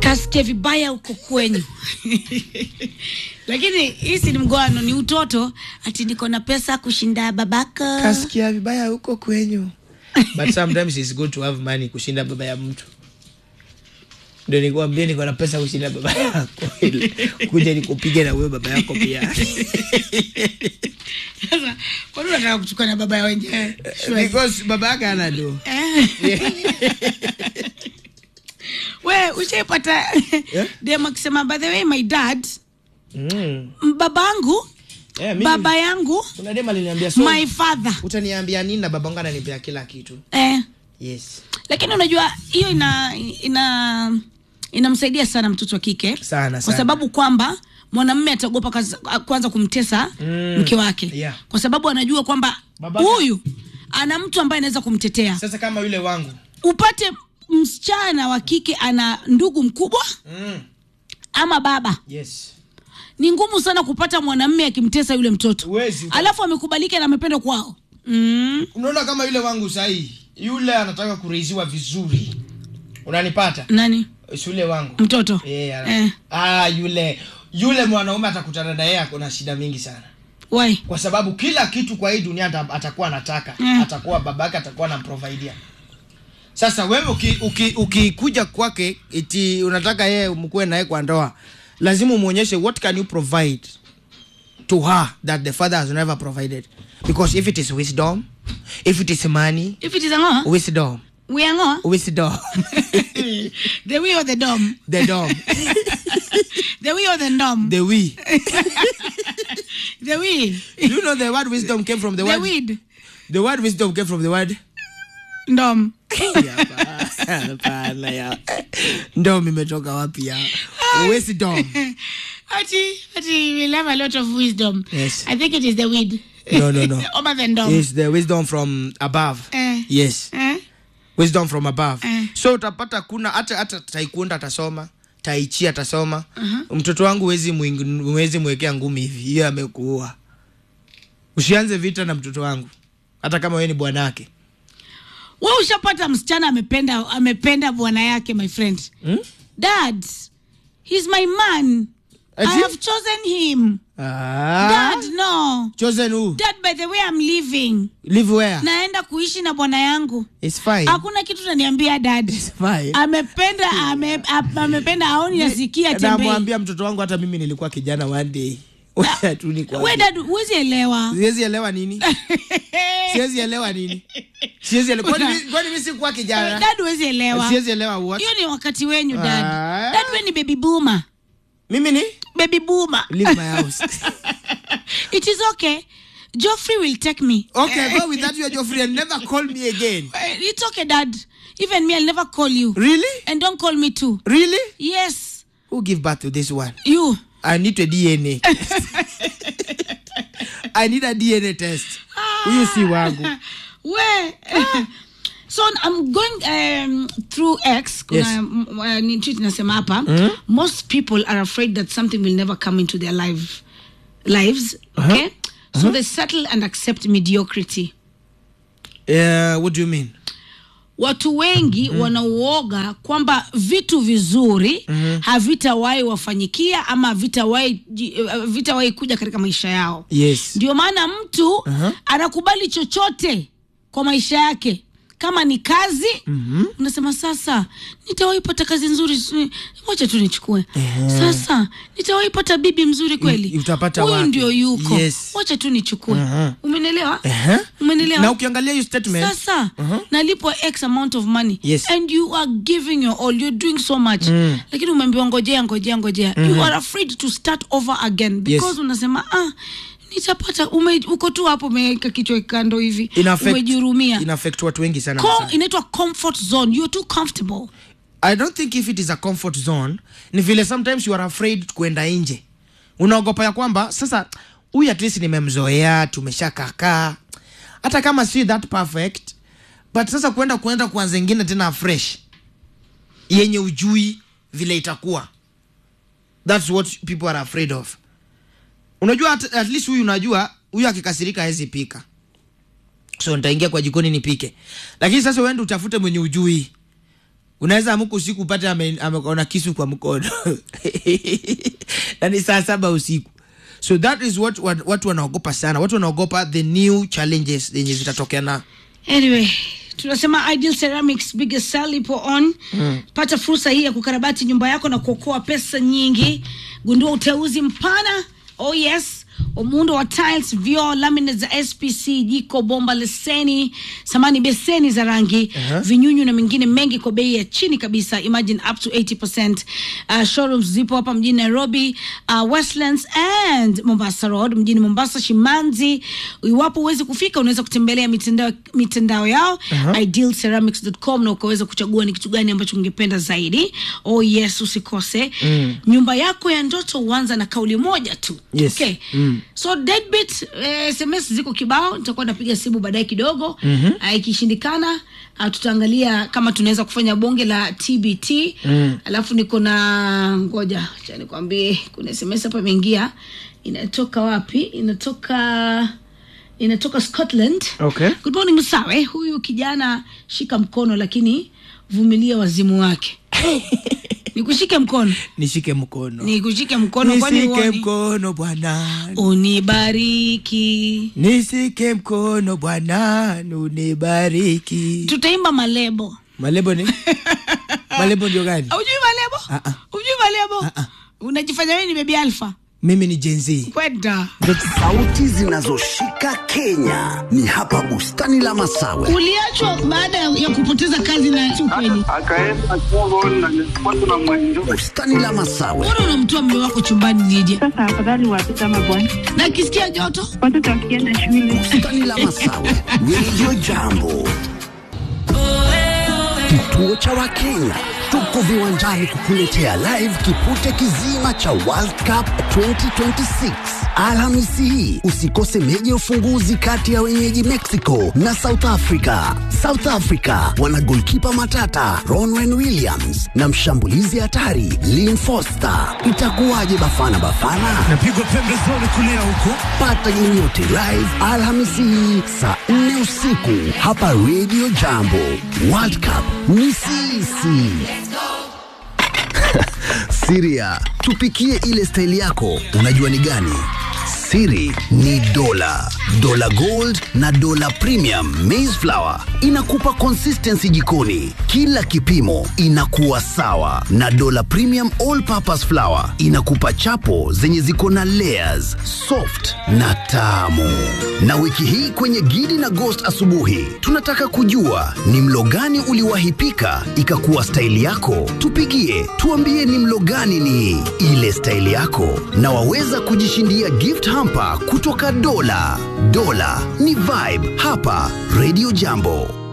kasikia vibaya huko kwenyu lakini hii si ni mgoano ni utoto ati niko na pesa kushinda babaka kasikia vibaya huko kwenyu but sometimes it's good to have money kushinda baba ya mtu ndio nikuambia niko na pesa kushinda baba yako Ili kuja nikupige na wewe baba yako pia sasa kwani unataka kuchukua na baba ya wenyewe Sure. because baba yake ana do Eh. we ushaipata Yeah? dem akisema by the way my dad mm. babangu yeah, mimi- baba yangu kuna dem aliniambia so my father utaniambia nini na babangu ananipea kila kitu eh. yes lakini unajua hiyo ina ina inamsaidia sana mtoto wa kike Sana, kwa sana. sababu kwamba mwanamume ataogopa kaza- kwanza kumtesa Mm. mke wake Yeah. kwa sababu anajua kwamba Babake- huyu ana mtu ambaye anaweza kumtetea sasa kama yule wangu upate msichana wa kike ana ndugu mkubwa mm. ama baba yes ni ngumu sana kupata mwanamume akimtesa yule mtoto Huwezi. alafu amekubalika na amependwa kwao mm. unaona kama yule wangu sahii yule anataka kureiziwa vizuri unanipata nani Si yule wangu mtoto Eh, ana- eh. ah, yule yule mwanaume atakutana na yeye ako na shida mingi sana why kwa sababu kila kitu kwa hii dunia ata- atakuwa anataka Mm. atakuwa babake atakuwa anamprovidia sasa wewe ukikuja uki, ukikuja kwake iti unataka yeye mkuwe naye kwa ndoa lazima umwonyeshe what can you provide to her that the father has never provided because if it is wisdom if it is money if it is a ngoa wisdom we are ngoa wisdom the we or the dom the dom the we or the dom the we the we you know the word wisdom came from the, the word weed the word wisdom came from the word dom Hapana ya. Ndom imetoka wapi ya? Wisdom. ati ati we have a lot of wisdom Yes. i think it is the weed No, no, no. other than dom It's the wisdom from above. Eh. Yes. eh? Wisdom from above. Eh. So utapata kuna hata hata taekwondo atasoma, taichi atasoma. Mtoto wangu huwezi mwing- huwezi mwekea ngumi hivi. Hiyo amekuua. Usianze vita na mtoto wangu. Hata kama wewe ni bwanake. we ushapata msichana amependa amependa bwana yake my friend Hmm? dad he's my man i Ati? have chosen him Ah. dad no Chosen who? dad by the way i'm leaving Live where? naenda kuishi na bwana yangu It's fine. hakuna kitu naniambia dad It's fine. amependa ame, ap- amependa aoni nasikia tembei namwambia mtoto wangu hata mimi nilikuwa kijana one day Wacha tu nikwambie. we dad huwezi elewa siwezi elewa nini siwezi elewa nini siwezi elewa kwani mi- kwani mimi sikuwa kijana dad huwezi elewa siwezi elewa what hiyo ni wakati wenyu dad Ah. dad we ni baby boomer mimi ni baby boomer leave my house it is okay Geoffrey will take me okay go with that your Geoffrey and never call me again Eh, it's okay dad even me i'll never call you really and don't call me too really yes who give birth to this one you i need a dna i need a dna test huyu si wangu we so i'm going um, through x kuna Yes. m- uh, ni tweet nasema hapa most people are afraid that something will never come into their life lives okay so they settle and accept mediocrity uh, what do you mean watu wengi mm. wanauoga kwamba vitu vizuri mm-hmm. havitawahi wafanyikia ama havitawahi ji- eh, havitawahi kuja katika maisha yao yes ndio maana mtu Aha. anakubali chochote kwa maisha yake kama ni kazi mm-hmm. unasema sasa nitawaipata kazi nzuri si- wacha tu nichukue sasa nitawaipata bibi mzuri kweli utapata huyu wapi? ndio yuko Yes. wacha tu nichukue Aha. umenielewa Ehe. umenielewa na ukiangalia hiyo statement sasa nalipwa x amount of money Yes. and you are giving your all you're doing so much lakini umeambiwa ngojea ngojea ngojea you are afraid to start over again because Yes. unasema ah nitapata ume, uko tu hapo umeweka kichwa kando hivi ina affect- umejihurumia ina affect watu wengi sana Com, sana. inaitwa comfort zone you're too comfortable i don't think if it is a comfort zone ni vile sometimes you are afraid kuenda nje unaogopa ya kwamba sasa huyu at least nimemzoea tumeshakakaa hata kama si that perfect but sasa kuenda kuenda kuanza ingine tena fresh yenye ujui vile itakuwa thats what people are afraid of unajua at, at least huyu unajua huyu akikasirika hawezi pika so nitaingia kwa jikoni nipike lakini sasa uende utafute mwenye ujui unaweza amuka usiku upate ame- ameona kisu kwa mkono na ni saa saba usiku so that is what what- watu wanaogopa sana watu wanaogopa the new challenges zenye zitatokea na anyway tunasema ideal ceramics biggest sell ipo on mm. pata fursa hii ya kukarabati nyumba yako na kuokoa pesa nyingi gundua uteuzi mpana oh yes wa muundo wa tiles vyoo laminate za spc jiko bomba leseni samani beseni za rangi Aha. vinyunyu na mengine mengi kwa bei ya chini kabisa imagine up to 80 uh, showrooms zipo hapa mjini nairobi uh, westlands and mombasa road mjini mombasa shimanzi iwapo huwezi kufika unaweza kutembelea mitandao, mitandao yao Aha. idealceramics.com na ukaweza kuchagua ni kitu gani ambacho ungependa zaidi oh yes usikose mm. nyumba yako ya ndoto huanza na kauli moja tu Yes. okay. Mm. so deadbeat eh, sms ziko kibao nitakuwa napiga simu baadaye kidogo mm-hmm. ikishindikana uh, tutaangalia kama tunaweza kufanya bonge la tbt mm. alafu niko na ngoja cha nikwambie kuna sms hapa imeingia inatoka wapi inatoka inatoka scotland Okay. good morning msawe huyu kijana shika mkono lakini vumilia wazimu wake nikushike mkono nishike mkono nikushike mkono kwani nishike huoni? mkono bwana unibariki nishike mkono bwana unibariki tutaimba malebo malebo ni malebo ndio gani ujui malebo Ah, ah. ujui malebo Ah, ah. unajifanya wewe ni bebi alfa mimi ni jenzi kwenda Sauti zinazoshika Kenya ni hapa bustani la Masawe. uliachwa baada ya kupoteza kazi na si ukweli akaenda Congo na nilipata na mwenjo Bustani la Masawe, mbona unamtoa mme wako chumbani nije Sasa afadhali watoto ama bwana, na akisikia joto watoto wakienda shule bustani la Masawe, Radio Jambo, kituo cha Wakenya. Tuko viwanjani kukuletea live kipute kizima cha World Cup 2026 Alhamisi hii. Usikose meji ya ufunguzi kati ya wenyeji Mexico na South Africa. South Africa wana golkipa matata Ronwen Williams na mshambulizi hatari Lynn Foster. Itakuwaje Bafana Bafana? napigwa pembezoni kulia huko Pata game yote live Alhamisi hii saa 4 usiku hapa Radio Jambo. World Cup ni sisi. Siria, tupikie ile staili yako, unajua ni gani? Siri ni dola, dola gold na dola premium maize flour inakupa consistency jikoni, kila kipimo inakuwa sawa, na dola premium all purpose flour inakupa chapo zenye ziko na layers, soft na tamu. Na wiki hii kwenye Gidi na Ghost asubuhi, tunataka kujua ni mlo gani uliwahi pika ikakuwa staili yako. Tupigie, tuambie ni mlo gani ni ile staili yako, na waweza kujishindia gift hamper kutoka Dola. Dola ni vibe hapa Radio Jambo.